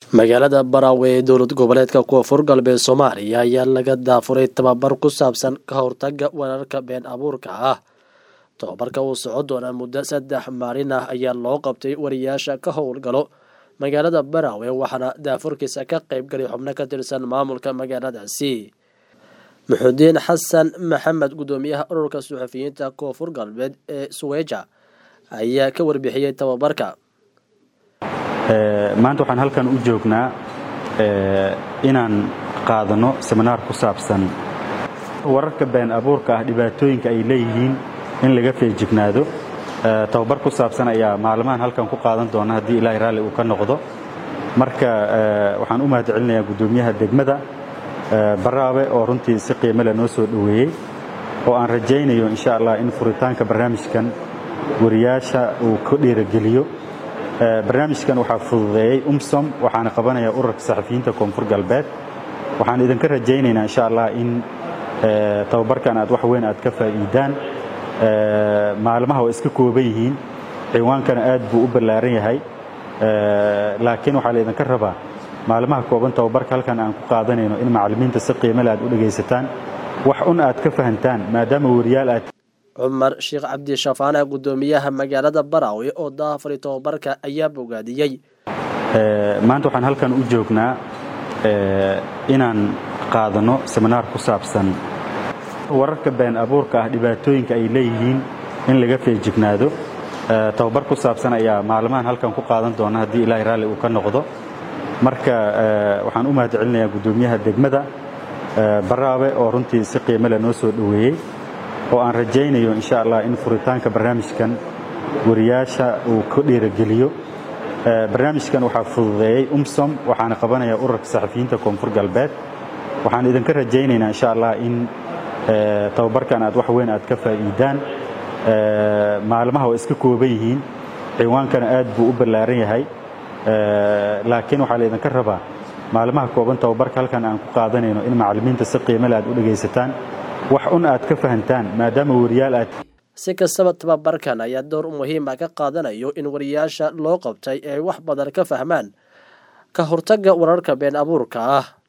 magaalada baraawe ee dowlad goboleedka koonfur galbeed soomaaliya ayaa laga daafuray tababar ku saabsan ka hortaga wararka been abuurka ah tababarka uu socon doonaa muddo saddex maalin ah ayaa loo qabtay wariyaasha ka howlgalo magaalada baraawe waxaana daafurkiisa ka qeybgalay xubno ka tirsan maamulka magaaladaasi muxudiin xasan maxamed gudoomiyaha ururka suxufiyiinta koonfur galbeed ee suweja ayaa ka warbixiyey tababarka maanta waxaan halkan u joognaa inaan qaadano seminaar ku saabsan wararka been abuurka ah dhibaatooyinka ay leeyihiin in laga feejignaado tababar ku saabsan ayaa maalmahan halkan ku qaadan doona haddii ilaahay raalli uu ka noqdo marka waxaan u mahad celinayaa guddoomiyaha degmada baraabe oo runtii si qiimo leh noo soo dhoweeyey oo aan rajaynayo insha allah in furitaanka barnaamijkan wariyaasha uu ka dhiirogeliyo barnaamijkan waxaa fududeeyey umsom waxaana qabanaya ururka saxafiyiinta koonfur galbeed waxaan idinka rajaynaynaa insha allah in tababarkan aad wax weyn aad ka faa'iidaan maalmaha waa iska kooban yihiin ciwaankana aad buu u ballaaran yahay laakiin waxaa laydinka rabaa maalmaha kooban tababarka halkan aan ku qaadanayno in macallimiinta si qiimale aad u dhegaysataan wax un aad ka fahantaan maadaama wariyaal aad cumar sheekh cabdishafaana guddoomiyaha magaalada baraawe oo daafari tababarka ayaa bogaadiyey maanta waxaan halkan u joognaa inaan qaadano seminaar ku saabsan wararka been abuurka ah dhibaatooyinka ay leeyihiin in laga feejignaado tababar ku saabsan ayaa maalmahan halkan ku qaadan doona haddii ilaahay raalli uu ka noqdo marka waxaan u mahad celinayaa guddoomiyaha degmada baraabe oo runtii si qiimo leh noo soo dhoweeyey oo aan rajaynayo insha allah in furitaanka barnaamijkan wariyaasha uu ka dhiirogeliyo barnaamijkan waxaa fududeeyey umsom waxaana qabanaya ururka saxafiyiinta koonfur galbeed waxaan idinka rajaynaynaa insha allah in tababarkan aad wax weyn aad ka faa'iidaan maalmaha waa iska kooban yihiin ciwaankana aad buu u ballaaran yahay laakiin waxaa laydinka rabaa maalmaha kooban tababarka halkan aan ku qaadanayno in macallimiinta si qiimale aad u dhegaysataan wax un aad ka fahantaan maadaama wariyaal aad si kastaba tababarkan ayaa door muhiima ka qaadanayo in wariyaasha loo qabtay ay wax badan ka fahmaan ka hortagga wararka been abuurka ah